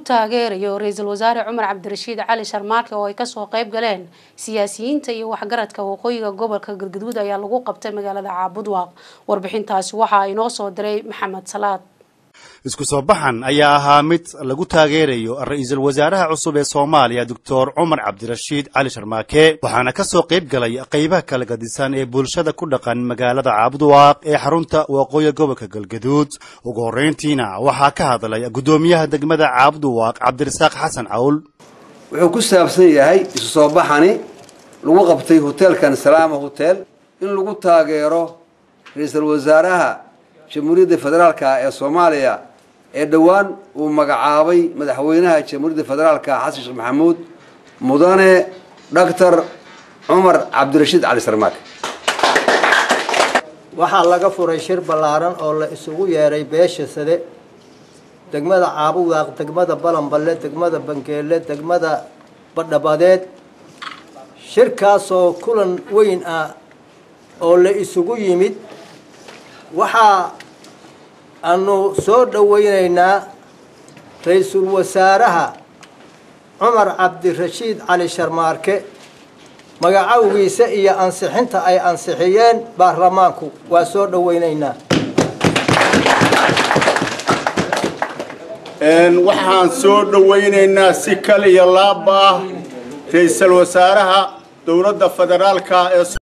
taageerayo ra-iisul wasaare cumar cabdirashiid cali sharmaarke oo ay kasoo qayb galeen siyaasiyiinta iyo waxgaradka waqooyiga gobolka galgaduud ayaa lagu qabtay magaalada caabudwaaq warbixintaasi waxaa inoo soo diray maxamed salaad isku soo baxan ayaa ahaa mid lagu taageerayo ra-iisul wasaaraha cusub ee soomaaliya doctor cumar cabdirashiid cali sharmaake waxaana ka soo qayb galay qaybaha kala gadisan ee bulshada ku dhaqan magaalada caabudwaaq ee xarunta waqooyi gobolka galgaduud ugu horrayntiina waxaa ka hadlay guddoomiyaha degmada caabudwaaq cabdirasaaq xasan cawl wuxuu ku saabsan yahay isu soo baxani lagu qabtay hoteelkan salaama hotel in lagu taageero ra-iisul wasaaraha jamhuuriyadda federaalka ee soomaaliya ee dhowaan uu magacaabay madaxweynaha jamhuuriyadda federaalka xasan sheekh maxamuud mudane doctor cumar cabdirashiid cali sarmaake waxaa laga furay shir ballaaran oo la isugu yeeray beesha sade degmada caabudaaq degmada balanballe degmada bangeelle degmada badhabadeed shirkaasoo kulan weyn ah oo la isugu yimid waxaa aanu soo dhoweynaynaa ra-iisul wasaaraha cumar cabdirashiid cali sharmaarke magacowgiisa iyo ansixinta ay ansixiyeen baarlamaanku waa soo dhoweynaynaa waxaan soo dhoweynaynaa si kal iyo laaba ah ra-iisul wasaaraha dowladda federaalka ee